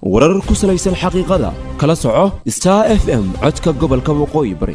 warar ku salaysan xaqiiqada kala soco star f m codka gobolka waqooyi bari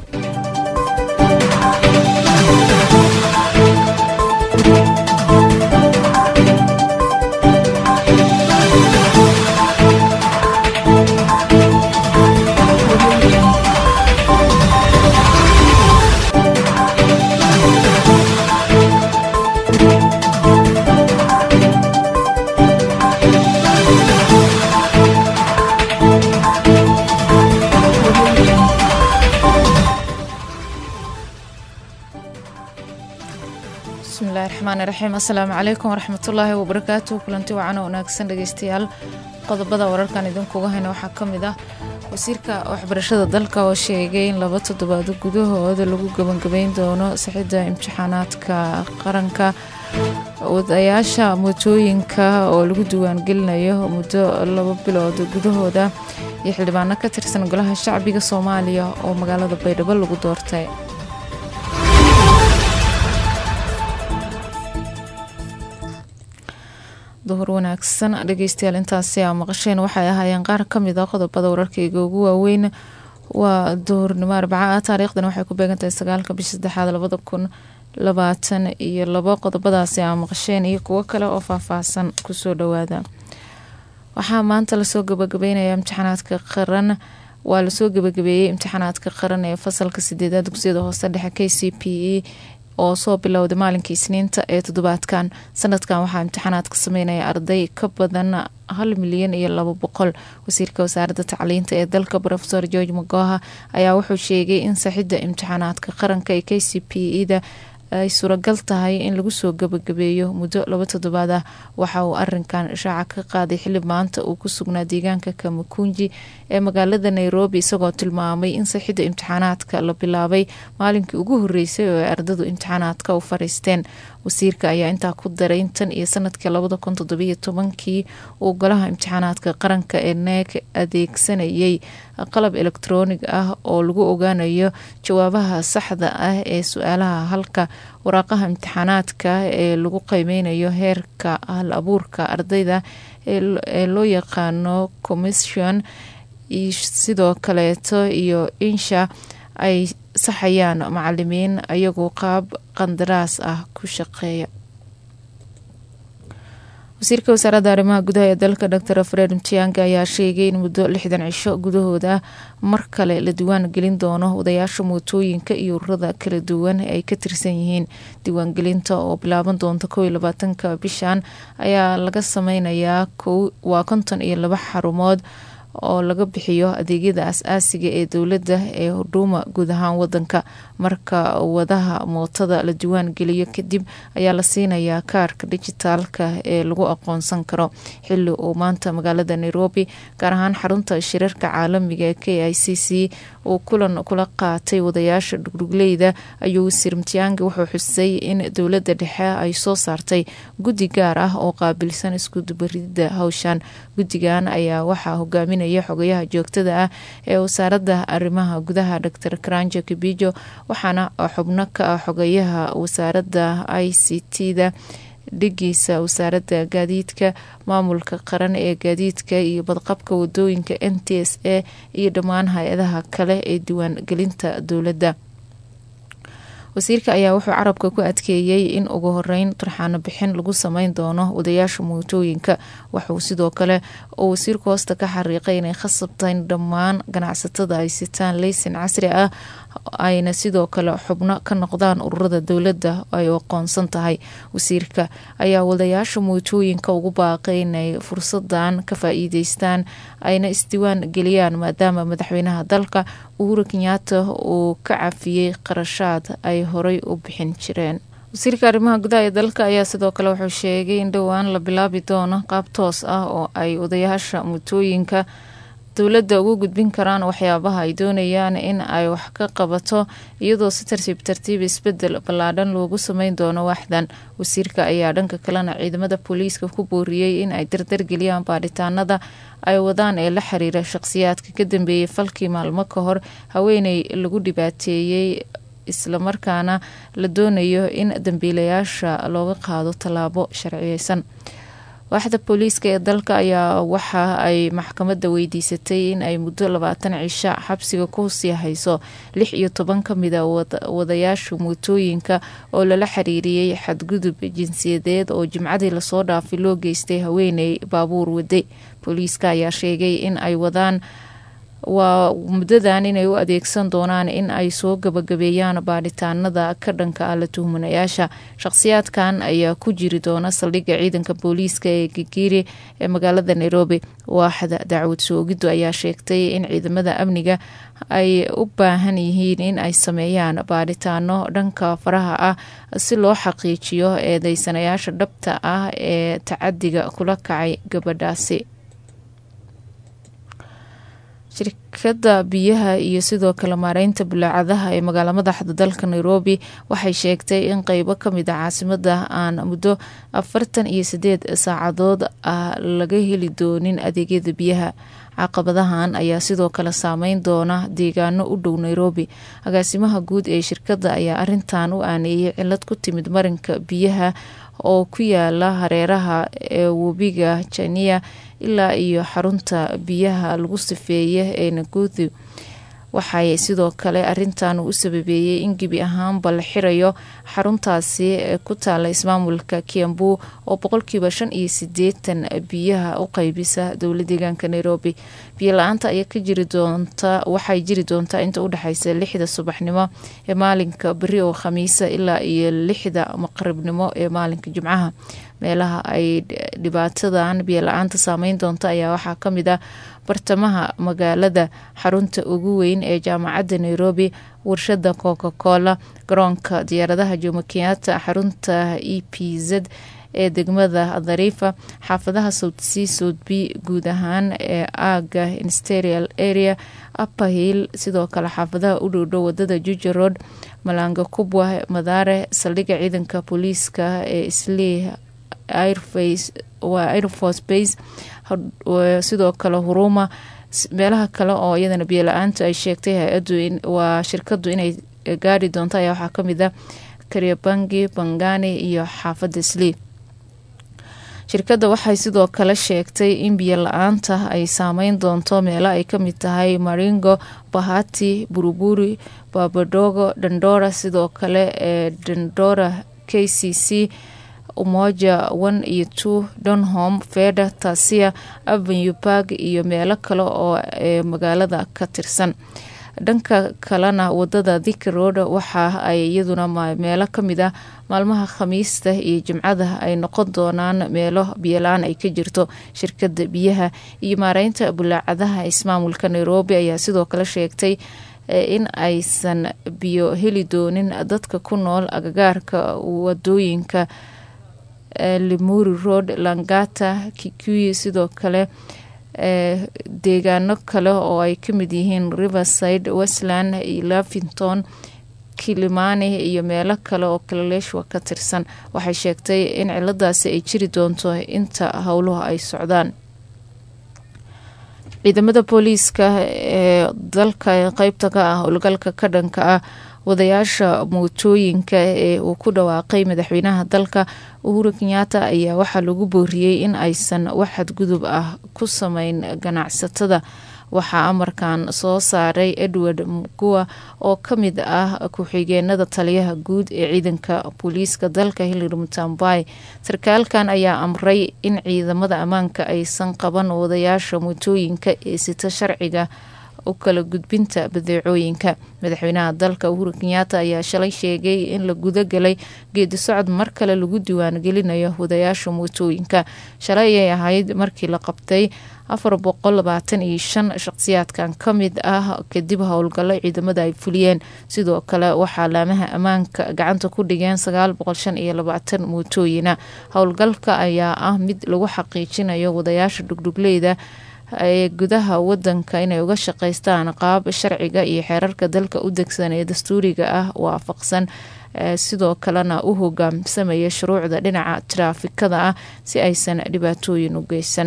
bismillahi raxmaani raxiim assalaamu calaykum waraxmatullaahi wabarakaatu kulanti wacan oo wanaagsan dhegeystayaal qodobada wararkan idinkuga hayna waxaa ka mid ah wasiirka waxbarashada dalka oo sheegay in laba toddobaado gudahooda lagu gebangabeyn doono sixidda imtixaanaadka qaranka wadayaasha mootooyinka oo lagu diiwaangelinayo muddo laba bilood gudahooda iyo xildhibaano ka tirsan golaha shacbiga soomaaliya oo magaalada baydhabo lagu doortay duhur wanaagsan dhegeystayaal intaasi aa maqasheen waxay ahaayeen qaar kamid a qodobada wararkayga ugu waaweyn waa duhurnimo arbaca ah taariikhdan waxay ku beegantahay sagaalka bisha saddexaad labada kun labaatan iyo labo qodobadaasi aa maqasheen iyo kuwo kale oo faahfaahsan kusoo dhawaada waxaa maanta lasoo gabagabeynaya imtixaanaadka qaran waa lasoo gabagabeeyey imtixaanaadka qaran ee fasalka sideedaad dugsiyada hoose dhexe k c p e oo soo bilowday maalinkii isniinta ee toddobaadkan sanadkan waxaa imtixaanaadka sameynaya arday ka badan hal milyan iyo labo boqol wasiirka wasaaradda tacliinta ee dalka rofeor george magoha ayaa wuxuu sheegay in saxidda imtixaanaadka qaranka ee k c p e da ay suuragal tahay in lagu soo gabagabeeyo muddo laba toddobaad ah waxa uu arinkan ishaaca ka qaaday xili maanta uu ku sugnaa deegaanka kamakunji ee magaalada nairobi isagoo tilmaamay in saxidda imtixaanaadka la bilaabay maalinkii ugu horeysay oo ay ardadu imtixaanaadka u fariisteen wasiirka ayaa intaa ku daray in tan iyo sanadkii labada kun toddobiyo tobankii uu golaha imtixaanaadka qaranka ee neeg adeegsanayay qalab elektroonig ah oo lagu ogaanayo jawaabaha saxda ah ee su-aalaha halka waraaqaha imtixaanaadka ee lagu qiimeynayo heerka hal abuurka ardayda ee loo yaqaano commission sidoo kaleeto iyo insha ay saxayaan macalimiin ayagoo qaab qandaraas ah ku shaqeeya wasiirka wasaaradda arrimaha gudaha ee dalka dor fred mtianga ayaa sheegay in muddo lixdan cisho gudahooda mar kale la diiwaan gelin doono wadayaasha mootooyinka iyo ururada kala duwan ee ay ka tirsan yihiin diiwaangelinta oo bilaaban doonta kow iyo labaatanka bishan ayaa laga sameynayaa waa konton iyo laba xarumood oo laga bixiyo adeegyada as-aasiga ee dowladda ee hudhuuma guud ahaan wadanka marka wadaha mootada la diiwaan geliyo kadib ayaa la siinayaa kaarka dijitaalka ee lagu aqoonsan karo xili uu maanta magaalada nairobi gaar ahaan xarunta shirarka caalamiga ee k i c c uu kulan kula qaatay wadayaasha dhugdhugleyda ayuu wasiir mtiangi wuxuu xusay in dowladda dhexe ay soo saartay guddi gaar ah oo qaabilsan iskudubaridda hawshan guddigan ayaa waxaa hogaaminaya xogayaha joogtada ah ee wasaaradda arrimaha gudaha dor karanjo kibijo waxaana xubno ka ah xogayaha wasaaradda i c t da dhigiisa wasaaradda gaadiidka maamulka qaran ee gaadiidka iyo badqabka wadooyinka n t s a iyo dhammaan hay-adaha kale ee diiwaan gelinta dowladda wasiirka ayaa wuxuu carabka ku adkeeyey in ugu horeyn turxaano bixin lagu sameyn doono wadayaasha mootooyinka waxuu sidoo kale oo wasiirku hoosta ka xariiqay inay khasabtayn dhammaan ganacsatada ay sitaan leysin casri ah ayna sidoo kale xubno ka noqdaan ururada dowladda ay aqoonsan tahay wasiirka ayaa wadayaasha mootooyinka ugu baaqay inay fursadan ka faa-iideystaan ayna isdiiwaan geliyaan maadaama madaxweynaha dalka uhuru kenyaata uu ka cafiyey qarashaad ay horay u bixin jireen wasiirka arrimaha gudaha ee dalka ayaa sidoo kale wuxuu sheegay in dhowaan la bilaabi doono qaab toos ah oo ay wadayaasha mootooyinka dowladda ugu gudbin karaan waxyaabaha ay doonayaan in ay wax ka qabato iyadoo si tartiib tartiib isbedel ballaadhan loogu sameyn doono waaxdan wasiirka ayaa dhanka kalena ciidamada booliiska ku booriyey in ay dardargeliyaan baadhitaanada ay wadaan ee la xiriira shaqsiyaadka ka dambeeyey falkii maalmo ka hor haweeney lagu dhibaateeyey islamarkaana la doonayo in dambiilayaasha looga qaado tallaabo sharciyeysan waaxda booliiska ee dalka ayaa waxa ay maxkamadda weydiisatay in ay muddo labaatan cisho xabsiga ku sii hayso lix iyo toban ka mid a wadayaasha mootooyinka oo lala xiriiriyey xadgudub jinsiyadeed oo jimcadii lasoo dhaafay loo geystay haweeney baabuur waday booliiska ayaa sheegay in ay wadaan waa muddadan inay u adeegsan doonaan in ay soo gabagabeeyaan baadhitaanada ka dhanka ah la tuhmanayaasha shaqhsiyaadkan ayaa ku jiri doona saldhigga ciidanka booliiska ee gigiri ee magaalada nairobi waaxda dacwad soogiddu ayaa sheegtay in ciidamada amniga ay u baahan yihiin in ay sameeyaan baadhitaano dhanka faraha ah si loo xaqiijiyo eedeysanayaasha dhabta ah ee tacadiga kula kacay gabadhaasi shirkadda biyaha iyo sidoo kale maareynta bulaacadaha ee magaala madaxda dalka nairobi waxay sheegtay in qeybo kamid a caasimada aan muddo afartan iyo sideed saacadood ah laga heli doonin adeegyada biyaha caqabadahan ayaa sidoo kale saameyn doona deegaano u dhow nairobi agaasimaha guud ee shirkadda ayaa arintan u aaneeyay cilad ku timid marinka biyaha oo ku yaala hareeraha ee webiga jania ilaa iyo xarunta biyaha lagu sifeeye ee naguthi waxay sidoo kale arintan u sababeeyey in gebi ahaanba la xirayo xaruntaasi ku taala ismaamulka kiambu oo boqolkiiba shan iyo sideetan biyaha u qeybisa dowla deegaanka nairobi biyo la-aanta ayaa ka jiri doonta waxay jiri doontaa inta udhexeysa lixda subaxnimo ee maalinka beri oo khamiisa ilaa iyo lixda maqribnimo ee maalinka jimcaha meelaha ay dhibaatadan biyo la-aanta saameyn doonta ayaa waxaa kamid ah bartamaha magaalada xarunta ugu weyn ee jaamacadda nairobi warshada coca cola garoonka diyaaradaha jomo kenyatta xarunta e p z ee degmada dhariifa xaafadaha south c south b guud ahaan ee aaga insterial area upperhill sidoo kale xaafadaha u dhowdhow wadada juja road malanga kubwa madaare saldhigga ciidanka booliiska ee islii waa airforce base sidoo kale huruma meelaha kale oo iyadana biyo la-aantu ay sheegtay hay-adu waa shirkadu inay gaari doonto ayaa waxaa kamid ah karyabangi bangani iyo xaafadda islii shirkadda waxay sidoo kale sheegtay in biyo la-aanta ay saameyn doonto meelo ay kamid tahay maringo bahati buruburi babadogo dandora sidoo kale ee dandora k c c umoja one iyo two donholm feda tasia avenue park iyo meelo kale oo ee magaalada ka tirsan dhanka kalena wadada thik road waxa ay iyaduna meelo kamid ah maalmaha khamiista iyo jimcada ay noqon doonaan meelo biyola-aan ay ka jirto shirkada biyaha iyo maareynta bulaacadaha ismaamulka nairobi ayaa sidoo kale sheegtay in aysan biyo heli doonin dadka ku nool agagaarka wadooyinka limuri road langata kikuyi sidoo kale deegaano kale oo ay kamid yihiin riverside westland lavington kilimani iyo meelo kale oo kalaleeshwa ka tirsan waxay sheegtay in ciladaasi ay jiri doonto inta howluhu ay socdaan ciidamada booliiska ee dalka qeybta ka ah howlgalka ka dhanka ah wadayaasha mootooyinka ee uu ku dhawaaqay madaxweynaha dalka uhuru kenyaata ayaa waxaa lagu booriyey in aysan wax xadgudub ah ku sameyn ganacsatada waxaa amarkan soo saaray edward mugua oo kamid ah ku-xigeenada taliyaha guud ee ciidanka booliiska dalka hillary mutambai sarkaalkan ayaa amray in ciidamada ammaanka aysan qaban wadayaasha mootooyinka ee sita sharciga u kala gudbinta badeecooyinka madaxweynaha dalka uhuru kenyaata ayaa shalay sheegay in la gudagalay geedi socod mar kale lagu diiwaangelinayo wadayaasha mootooyinka shalay ayay ahayd markii la qabtay afar boqol labaatan iyo shan shaqsiyaadkan ka mid ah kadib howlgallo ciidamada ay fuliyeen sidoo kale waxaa laamaha ammaanka gacanta ku dhigeen sagaal boqol shan iyo labaatan mootooyina howlgalka ayaa ah mid lagu xaqiijinayo wadayaasha dhugdhugleyda ee gudaha wadanka inay uga shaqeystaan qaab sharciga iyo xeerarka dalka u degsan ee dastuuriga ah waafaqsan sidoo kalena u hogaamsamaya shuruucda dhinaca taraafikada ah si aysan dhibaatooyin u geysan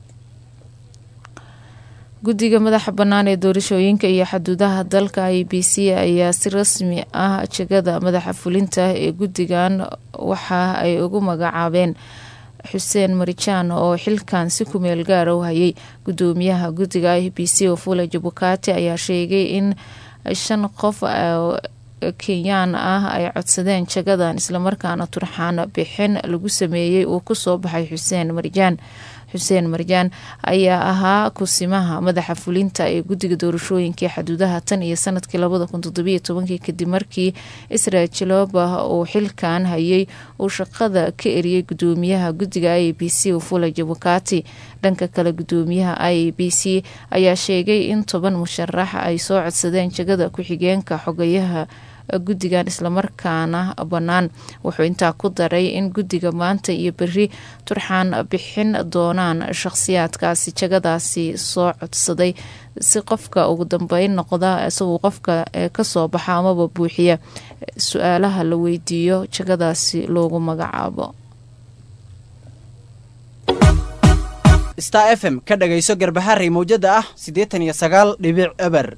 guddiga madaxa bannaan ee doorashooyinka iyo xaduudaha dalka i b c ayaa si rasmi ah jegada madaxa fulinta ee guddigan waxa ay ugu magacaabeen xuseen marijaan oo xilkan si kumeel gaara u hayay gudoomiyaha guddiga i b c ofula jabukati ayaa sheegay in shan qof kenyaan ah ay codsadeen jagadan islamarkaana turxaan bixin lagu sameeyey uu kusoo baxay xuseen marjaan xuseen marjaan ayaa ahaa kusimaha madaxa fulinta ee guddiga doorashooyinkii xaduudaha tan iyo sanadkii labada kun toddobiyo tobankii kadib markii israel jiloba uu xilkan hayay uu shaqada ka eriyey gudoomiyaha guddiga i b c ufula jabukati dhanka kale gudoomiyaha i b c ayaa sheegay in toban musharax ay soo codsadeen jagada ku-xigeenka xogayaha guddigan islamarkaana bannaan wuxuu intaa ku daray in guddiga maanta iyo beri turxaan bixin doonaan shaqhsiyaadkaasi jagadaasi soo codsaday si qofka ugu dambeyn noqda isaguu qofka kasoo baxa amaba buuxiya su-aalaha la weydiiyo jagadaasi loogu magacaabo star f m ka dhagayso garbaharey mawjada ah siddeetan iyo sagaal dhibic eber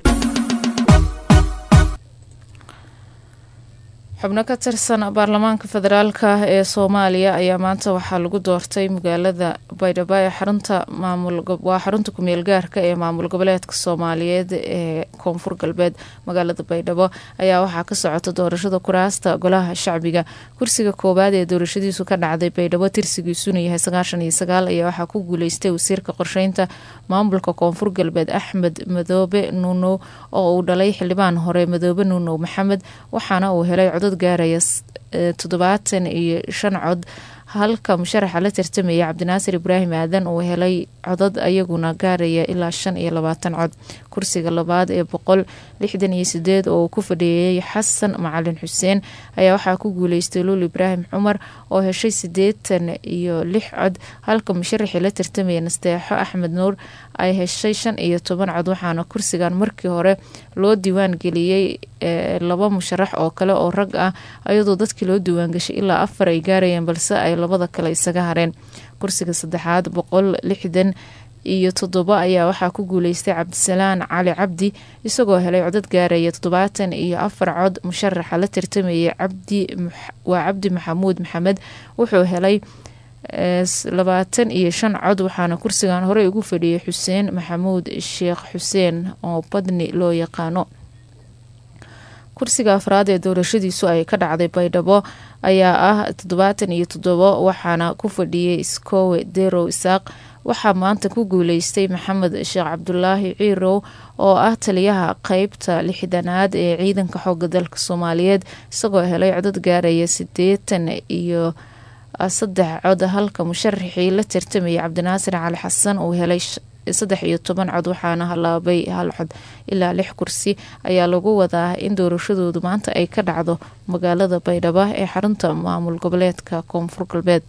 xubno ka tirsan baarlamaanka federaalka ee soomaaliya ayaa maanta waxaa lagu doortay magaalada baydhabo ee xarunta maamulwaa xarunta kumeel gaarka ee maamul goboleedka soomaaliyeed ee koonfur galbeed magaalada baydhabo ayaa waxaa ka socota doorashada kuraasta golaha shacbiga kursiga koowaad ee doorashadiisu ka dhacday baydhabo tirsigiisuna yahay sagaashan iyo sagaal ayaa waxaa ku guuleystay wasiirka qorsheynta maamulka koonfur galbeed axmed madoobe nuunow oo uu dhalay xildhibaan hore madoobe nuunow maxamed waxaana uu helay codod gaaraya toddobaatan iyo shan cod halka musharaxa la tartamaya cabdinaasir ibraahim aadan uu helay codad ayaguna gaaraya ilaa shan iyo labaatan cod kursiga labaad ee boqol lixdan iyo sideed oo uu ku fadhiiyey xasan macalin xuseen ayaa waxaa ku guuleystay luul ibraahim cumar oo heshay sideetan iyo lix cod halka musharaxii la tartamaya nasteexo axmed nuur ay heshay shan iyo toban cod waxaana kursigan markii hore loo diiwaan geliyey laba musharax oo kale oo rag ah ayadoo dadkii loo diiwaangashay ilaa afar ay gaarayeen balse ay labada kale isaga hareen kursiga saddexaad boqol lixdan iyo toddobo ayaa waxaa ku guuleystay cabdisalaan cali cabdi isagoo helay codad gaaraya toddobaatan iyo afar cod musharaxa la tartamayay cabdi waa cabdi maxamuud maxamed wuxuu helay labaatan iyo shan cod waxaana kursigan horey ugu fadhiyay xuseen maxamuud sheekh xuseen oo badni loo yaqaano kursiga afraad ee doorashadiisu ay ka dhacday baydhabo ayaa ah toddobaatan iyo toddobo waxaana ku fadhiyay iskowe derow isaaq waxaa maanta ku guuleystay maxamed sheekh cabdulaahi ciirow oo ah taliyaha qeybta lixdanaad ee ciidanka xooga dalka soomaaliyeed isagoo helay codad gaaraya sideetan iyo saddex cod halka musharaxii la tartamayay cabdinaasir cali xasan uu helay saddex iyo toban cod waxaana halaabay hal cod ilaa lix kursi ayaa lagu wadaa in doorashadoodu maanta ay ka dhacdo magaalada baydhabo ee xarunta maamul goboleedka koonfur galbeed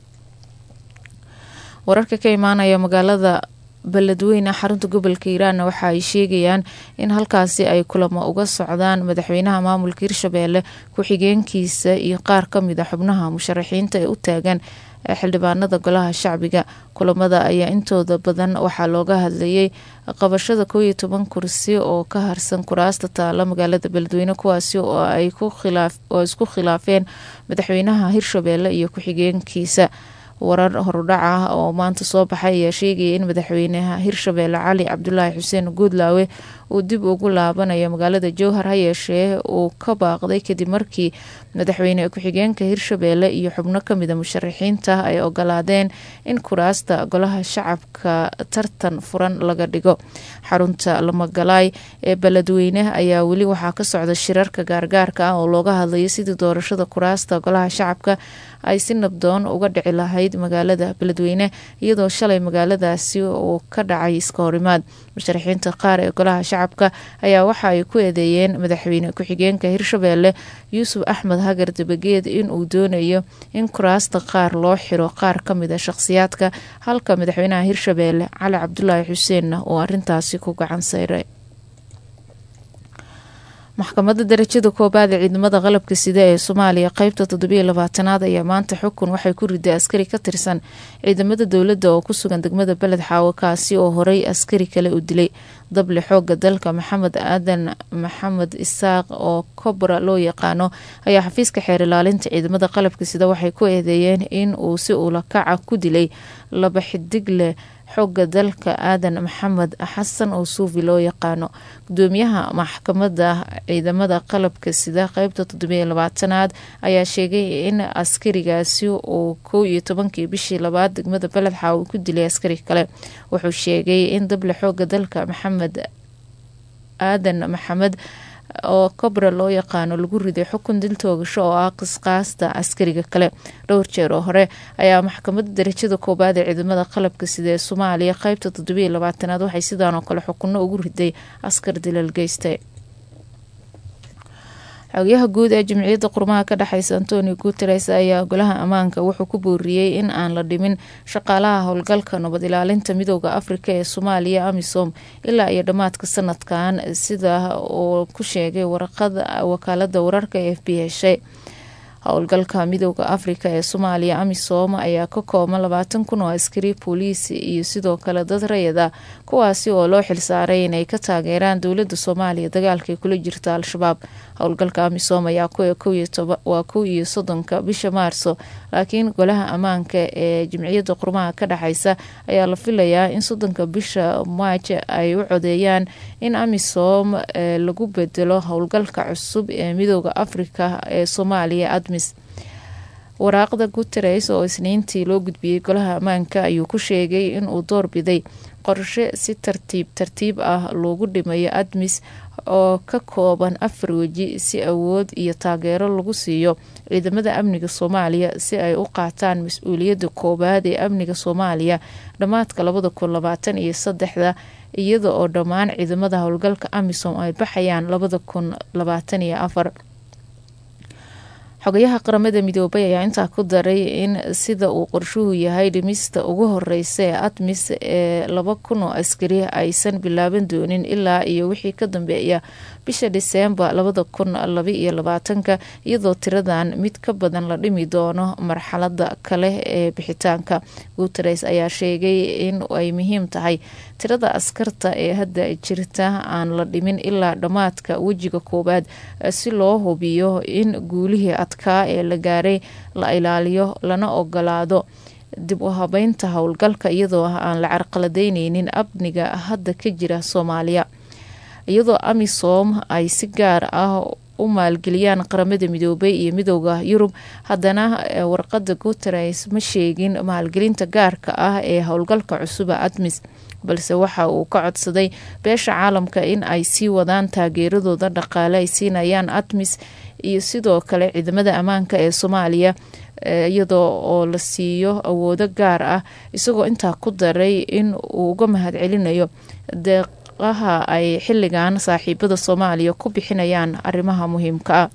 wararka ka imaanaya magaalada beledweyne xarunta gobolka hiiraanna waxa ay sheegayaan in halkaasi ay kulamo uga socdaan madaxweynaha maamulka hirshabeelle ku-xigeenkiisa iyo qaar kamid a xubnaha musharaxiinta ee u taagan xildhibaanada golaha shacbiga kulamada ayaa intooda badan waxaa looga hadlayay qabashada koow iyo toban kursi oo ka harsan kuraasta taala magaalada beledweyne kuwaasi oo ay oo isku khilaafeen madaxweynaha hirshabeelle iyo ku-xigeenkiisa warar horudhac ah oo maanta soo baxay ayaa sheegaya in madaxweynaha hirshabeelle cali cabdulaahi xuseen guudlaawe uu dib ugu laabanayo magaalada jowhar ha yeeshee uu ka baaqday kadib markii madaxweyne ku-xigeenka hirshabeelle iyo xubno kamida musharaxiinta ay ogolaadeen in kuraasta golaha shacabka tartan furan laga dhigo xarunta lamagalaay ee beledweyne ayaa weli waxaa ka socda shirarka gaargaarka ah oo looga hadlayo sidii doorashada kuraasta golaha shacabka ay si nabdoon uga dhici lahayd magaalada beledweyne iyadoo shalay magaaladaasi uu ka dhacay iska horimaad musharaxiinta qaar ee golaha shacabka ayaa waxa ay ku eedeeyeen madaxweyne ku-xigeenka hirshabeelle yuusuf axmed hagar dabageed inuu doonayo in kuraasta qaar loo xiro qaar kamid a shaqhsiyaadka halka madaxweynaha hirshabeelle cali cabdulaahi xuseenna uu arintaasi ku gacan sayray maxkamadda darajada koobaad ee ciidamada qalabka sida ee soomaaliya qeybta toddobiyo labaatanaad ayaa maanta xukun waxay ku riday askari ka tirsan ciidamada dowladda oo ku sugan degmada beled xaawo kaasi oo horey askari kale u dilay dable xooga dalka maxamed aadan maxamed isaaq oo kobra loo yaqaano ayaa xafiiska xeer ilaalinta ciidamada qalabka sida waxay ku eedeeyeen in uu si ulakaca ku dilay laba xidig leh xooga dalka aadan maxamed xasan oo suufi loo yaqaano gudoomiyaha maxkamadda ciidamada qalabka sida qeybta toddobiyo labaatanaad ayaa sheegay in askarigaasi uu kow iyo tobankii bishii labaad degmada beled xaawo ku dilay askari kale wuxuu sheegay in dable xooga dalka maxamed aadan maxamed oo kobra loo yaqaano lagu riday xukun dil toogasho oo ah qisqaasta askariga kale dhowr jeer oo hore ayaa maxkamadda darajada koobaad ee ciidamada qalabka sida ee soomaaliya qeybta toddobiyo labaatanaad waxay sidaan oo kale xukunno ugu riday askar dilal geystay xogayaha guud ee jimciyadda qurmaha ka dhexeysa antonio guteres ayaa golaha ammaanka wuxuu ku booriyey in aan la dhimin shaqaalaha howlgalka nabad ilaalinta midooda afrika ee soomaaliya amisom ilaa iyo dhammaadka sanadkan sida uu ku sheegay waraqada wakaalada wararka ee f b heshay howlgalka midooda afrika ee soomaaliya amisom ayaa ka kooban labaatan kun oo askari booliis iyo sidoo kale dad rayada kuwaasi oo loo xilsaaray inay ka taageeraan dowlada soomaaliya dagaalkay kula jirta al-shabaab howlgalka amisom ayaa waa kow iyo soddonka bisha maarso laakiin golaha ammaanka ee jimciyadda qurmaha ka dhexeysa ayaa la filayaa in soddonka bisha maaj ay u codeeyaan in amisom lagu bedelo howlgalka cusub ee midooda afrika ee soomaaliya admis waraaqda guteres oo isniintii loo gudbiyey golaha ammaanka ayuu ku sheegay inuu doorbiday qorshe si tartiib tartiib ah loogu dhimayo admis oo ka kooban afar weji si awood iyo taageero lagu siiyo ciidamada amniga soomaaliya si ay u qaataan mas-uuliyadda koowaad ee amniga soomaaliya dhammaadka labada kun labaatan iyo saddexda iyada oo dhammaan ciidamada howlgalka amisom ay baxayaan labada kun labaatan iyo afar xogayaha qaramada midoobay ayaa intaa ku daray in sida uu qorshuhu yahay dhimista ugu horeysa ee admis ee laba kun oo askari aysan bilaaban doonin ilaa iyo wixii ka dambeeya bisha diseembar labada kun laba iyo labaatanka iyadoo tiradan mid ka badan la dhimi doono marxalada kale ee bixitaanka guteres ayaa sheegay in ay muhiim tahay tirada askarta ee hadda jirta aan la dhimin ilaa dhammaadka wejiga koowaad si loo hubiyo in guulihii adkaa ee la gaaray la ilaaliyo lana ogolaado dib u habeynta howlgalka iyadoo aan la carqaladeyneynin amniga hadda ka jira soomaaliya iyadoo amisom ay si gaar ah u maalgeliyaan qaramada midoobay iyo midooda yurub haddana warqada guteres ma sheegin maalgelinta gaarka ah ee howlgalka cusuba admis balse waxa uu ka codsaday beesha caalamka in ay sii wadaan taageeradooda dhaqaale ay siinayaan admis iyo sidoo kale ciidamada ammaanka ee soomaaliya iyadoo oo la siiyo awoodo gaar ah isagoo intaa ku daray in uu uga mahad celinayo deeqaha ay xilligan saaxiibada soomaaliya ku bixinayaan arrimaha muhiimka ah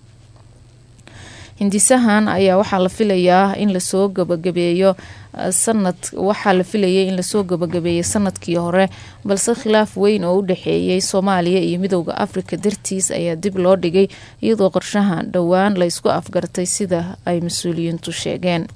hindisahan ayaa waxaa la filayaa in lasoo gabagabeeyo sanad waxaa la filayay in lasoo gabagabeeyay sanadkii hore balse khilaaf weyn oo u dhexeeyay soomaaliya iyo midooda afrika dartiis ayaa dib loo dhigay iyadoo qorshahan dhowaan la ysku afgartay sida ay mas-uuliyiintu sheegeen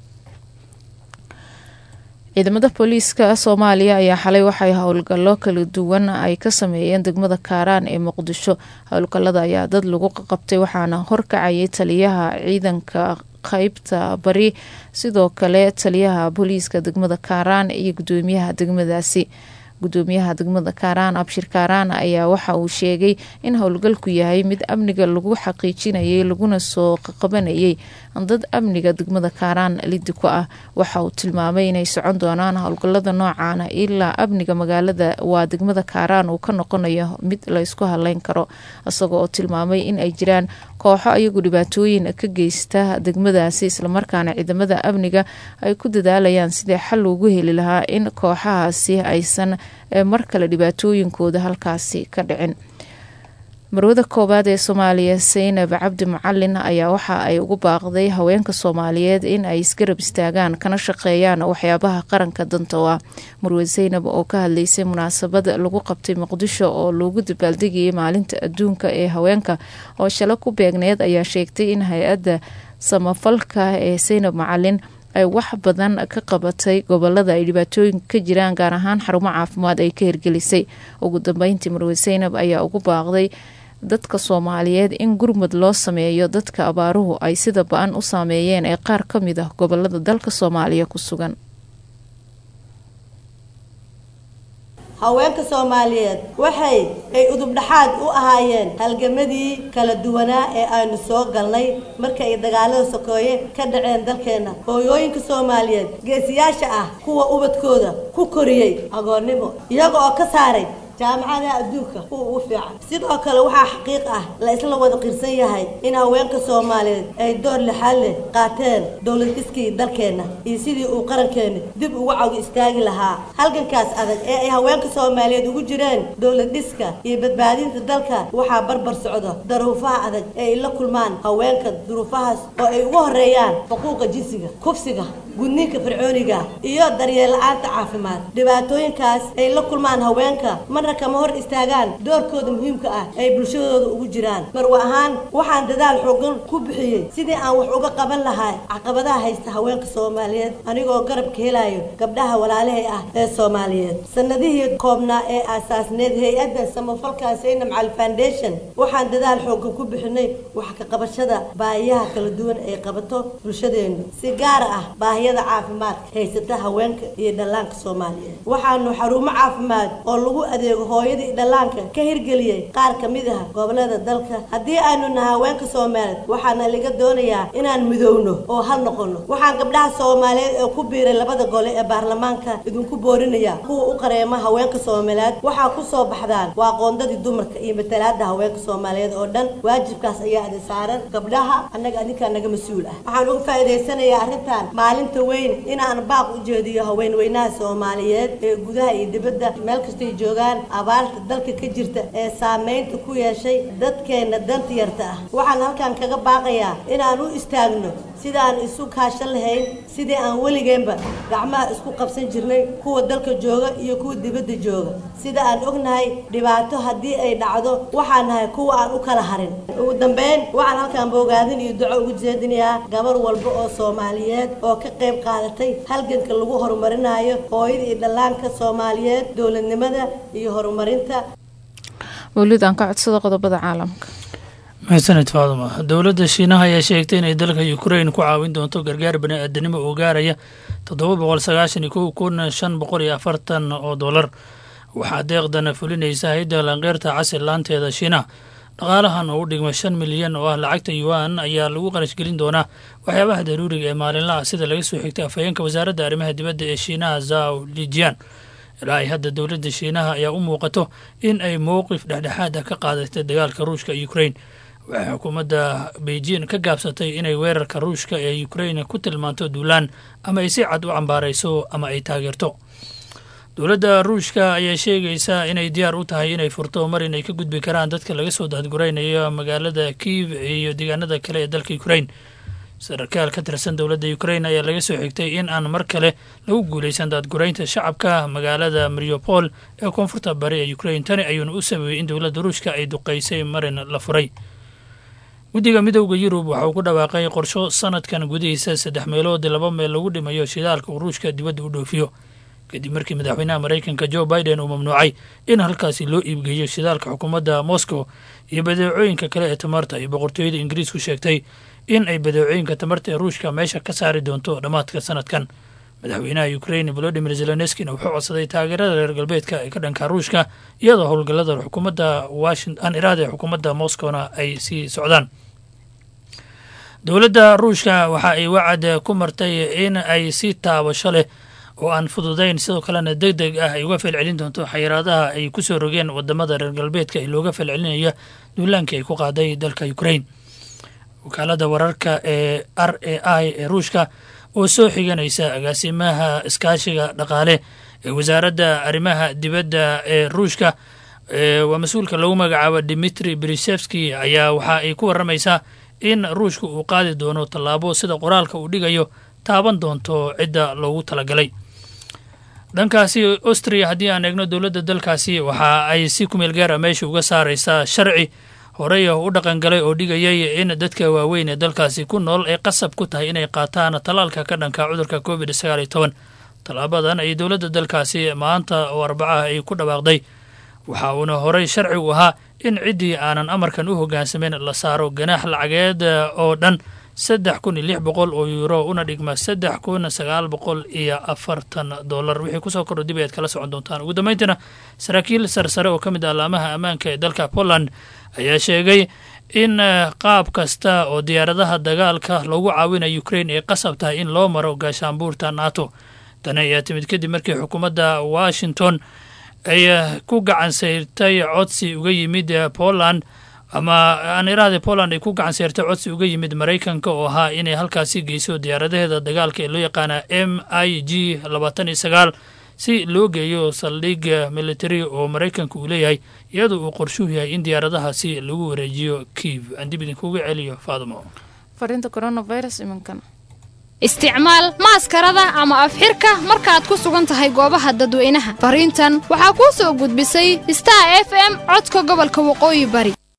ciidamada booliiska soomaaliya ayaa xalay waxay howlgallo kala duwan ay ka sameeyeen degmada kaaraan ee muqdisho howlgallada ayaa dad lagu qabtay waxaana horkacayay taliyaha ciidanka qeybta bari sidoo kale taliyaha booliiska degmada kaaraan iyo gudoomiyaha degmadaasi gudoomiyaha degmada kaaraan abshir kaaraan ayaa waxa uu sheegay in howlgalku yahay mid amniga lagu xaqiijinayay laguna soo qabanayay dad amniga degmada kaaraan lidi ku ah waxa uu tilmaamay inay socon doonaan howlgalada noocaana ilaa amniga magaalada waa degmada kaaraan uu ka noqonayo mid la ysku haleyn karo isagoo oo tilmaamay in ay jiraan kooxo ayagu dhibaatooyin ka geysta degmadaasi islamarkaana ciidamada amniga ay ku dadaalayaan sidii xal loogu heli lahaa in kooxahaasi aysan mar kale dhibaatooyinkooda halkaasi ka dhicin marwada koowaad ee soomaaliya saynab cabdi macalin ayaa waxa ay ugu baaqday haweenka soomaaliyeed in ay isgarab istaagaan kana shaqeeyaan waxyaabaha qaranka danta u ah marwad saynab oo ka hadleysay munaasabad lagu qabtay muqdisho oo loogu dabaaldegayay maalinta adduunka ee haweenka oo shale ku beegneed ayaa sheegtay in hay-adda samafalka ee saynab macalin ay wax badan ka qabatay gobolada ay dhibaatooyinka ka jiraan gaar ahaan xarumo caafimaad ay ka hirgelisay ugu dambeyntii marwad saynab ayaa ugu baaqday dadka soomaaliyeed in gurmud loo sameeyo dadka abaaruhu ay sida ba-an u saameeyeen ee qaar ka mid ah gobolada dalka soomaaliya ku sugan haweenka soomaaliyeed waxay ay udubdhaxaad u ahaayeen halgamadii kala duwanaa ee aynu soo galnay marka ay dagaalada sokeeye ka dhaceen dalkeenna hooyooyinka soomaaliyeed geesiyaasha ah kuwa ubadkooda ku koriyey agoonnimo iyaga oo ka saaray jaamacadaha adduunka kuwa ugu fiican sidoo kale waxaa xaqiiq ah la isla wada qirsan yahay in haweenka soomaaliyeed ay door lixaad leh qaateen dowlad dhiskii dalkeenna iyo sidii uu qarankeena dib ugu cawi istaagi lahaa halgankaas adag ee ay haweenka soomaaliyeed ugu jireen dowlad dhiska iyo badbaadinta dalka waxaa barbar socda daruufaha adag ee ay la kulmaan haweenka duruufahaas oo ay ugu horeeyaan xuquuqa jinsiga kufsiga gudniinka fircooniga iyo daryeel la-aanta caafimaad dhibaatooyinkaas ay la kulmaan haweenka marna kama hor istaagaan doorkooda muhiimka ah ay bulshadooda ugu jiraan marwa ahaan waxaan dadaal xoogan ku bixiyey sidii aan wax uga qaban lahaa caqabadaha haysta haweenka soomaaliyeed anigoo garabka helayo gabdhaha walaalahay ah ee soomaaliyeed sanadihii koobnaa ee aasaasneed hay-adda samafalka saynam cali foundation waxaan dadaal xoogan ku bixinay wax ka qabashada baahiyaha kala duwan ay qabato bulshadeenu si gaar ah baahiyada caafimaadka haysata haweenka iyo dhallaanka soomaaliyeed waxaanu xarumo caafimaad oo lagu adeego hooyada iyo dhallaanka ka hirgeliyey qaar ka mid ah gobolada dalka haddii aynu nahay haweenka soomaaliyeed waxaana laga doonayaa inaan midowno oo hal noqono waxaan gabdhaha soomaaliyeed ee ku biiray labada gole ee baarlamaanka idinku boorinaya kuwa u qareema haweenka soomaaliyeed waxaa ku soo baxdaan waa qoondadii dumarka iyo matalaada haweenka soomaaliyeed oo dhan waajibkaas ayaa idin saaran gabdhaha annaga adinkaa naga mas-uul ah waxaan uga faa'iidaysanayaa arrintan maalinta weyn inaan baaq u jeediyo haweenweynaha soomaaliyeed ee gudaha iyo dibadda meel kastay joogaan abaarta dalka ka jirta ee saameynta ku yeeshay dadkeena danta yarta ah waxaan halkan kaga baaqayaa inaan u istaagno sidaan isu kaashan lahayn sidii aan weligeenba gacmaha isku qabsan jirnay kuwa dalka jooga iyo kuwa dibadda jooga sida aan ognahay dhibaato haddii ay dhacdo waxaan nahay kuwa aan u kala harin ugu dambeyn waxaan halkan boogaadin iyo duco ugu jeedinayaa gabar walba oo soomaaliyeed oo ka qayb qaadatay halganka lagu horumarinayo hooyada iyo dhallaanka soomaaliyeed dowladnimada iyo horumarinta mawlid aan ka codsada qodobada caalamka maxsaned faaduma dowladda shiinaha ayaa sheegtay inay dalka ukrain ku caawin doonto gargaar bani-aadanimo oo gaaraya toddoba boqol sagaashan iyo kow kun shan boqol iyo afartan oo dollar waxaa deeqdana fulinaysa hay-adda lanqeyrta casir laanteeda shiinaha dhaqaalahan oo u dhigma shan milyan oo ah lacagta yuan ayaa lagu qarash gelin doonaa waxyaabaha daruuriga ee maalinlaha sida laga soo xigtay afhayeenka wasaaradda arrimaha dibadda ee shiinaha zaw lijian ilaa ay hadda dowladda shiinaha ayaa u muuqato in ay mowqif dhexdhexaad ah ka qaadatay dagaalka ruushka ukrain waxay xukuumadda beijing ka gaabsatay inay weerarka ruushka ee ukrain ku tilmaanto duulaan ama ay si cad u cambaarayso ama ay taageerto dowladda ruushka ayaa sheegaysa inay diyaar u tahay inay furto mar inay ka gudbi karaan dadka laga soo daadguraynayo magaalada kiiv iyo deegaanada kale ee dalka ukrain sarkaal ka tirsan dowladda ukrain ayaa laga soo xigtay in aan mar kale lagu guulaysan daadguraynta shacabka magaalada mariopol ee koonfurta bari ee ukrain tani ayuuna u sameeyey in dowladda ruushka ay duqaysay marin la furay guddiga midowda yurub waxa uu ku dhawaaqay qorsho sanadkan gudihiisa saddex meelood laba meel lagu dhimayo shidaalka uu ruushka dibadda u dhoofiyo kadib markii madaxweynaha maraykanka jo biden uu mamnuucay in halkaasi loo iibgeeyo shidaalka xukuumadda moscow iyo badeecooyinka kale ee tamarta iyo boqortooyada ingiriisku sheegtay in ay badeecooyinka tamarta ee ruushka meesha ka saari doonto dhammaadka sanadkan madaxweynaha ukrain volodimir zelenskina wuxuu codsaday taageerada reer galbeedka ee ka dhanka ruushka iyadoo howlgallada xukuumadda washington iraada ee xukuumadda moscowna ay sii socdaan dowladda ruushka waxa ay wacad ku martay in ay si taabasho leh oo aan fududayn sidoo kalena deg deg ah ay uga falcelin doonto xayiraadaha ay ku soo rogeen wadamada reer galbeedka ee looga falcelinaya duulaankii ay ku qaaday dalka ukrain wakaalada wararka ee r a i ee ruushka oo soo xiganaysa agaasimaha iskaashiga dhaqaale ee wasaaradda arrimaha dibadda ee ruushka waa mas-uulka lagu magacaabo dimitri brisevski ayaa waxa ay ku warramaysaa in ruushka uu qaadi doono tallaabo sida qoraalka uu dhigayo taaban doonto cidda loogu talagalay dhankaasi austria haddii aan eegno dowladda dalkaasi waxa ay si kumeel gaara meesha uga saaraysaa sharci horey u dhaqangalay oo dhigayay in dadka waaweyn ee dalkaasi ku nool ay qasab ku tahay inay qaataan tallaalka ka dhanka cudurka covid sagaal iyo toban tallaabadan ay dowladda dalkaasi maanta oo arbacaha ay ku dhawaaqday waxa uuna horey sharci u ahaa in ciddii aanan amarkan u hoggaansameyn la saaro ganaax lacageed oo dhan saddex kun iyo lix boqol oo yuuro una dhigma saddex kun sagaal boqol iyo afartan dollar wixii kusoo kordho dib ayaad kala socon doontaan ugu dambeyntiina saraakiil sarsare oo ka mid ah alaamaha ammaanka ee dalka poland ayaa sheegay in qaab kasta oo diyaaradaha dagaalka loogu caawinayo ukrain ay qasab tahay in loo maro gaashaanbuurta nato tani ayaa timid kadib markii xukuumadda washington ay ku gacan sayrtay codsi uga yimid poland ama aan iraahda poland ay ku gacan sayrtay codsi uga yimid maraykanka oo ahaa inay halkaasi geyso diyaaradaheeda dagaalka ee loo yaqaana m i g labaatan iyo sagaal si loo geeyo saldhig military oo maraykanka uu leeyahay iyadoo uu qorshuhu yahay in diyaaradahaasi lagu wareejiyo kiiv aan dib idinkuga celiyo faadmo fariinta coronavirus iminkan isticmaal maaskarada ama afxirka markaad ku sugan tahay goobaha dadweynaha fariintan waxaa kuu soo gudbisay star f m codka gobolka waqooyi bari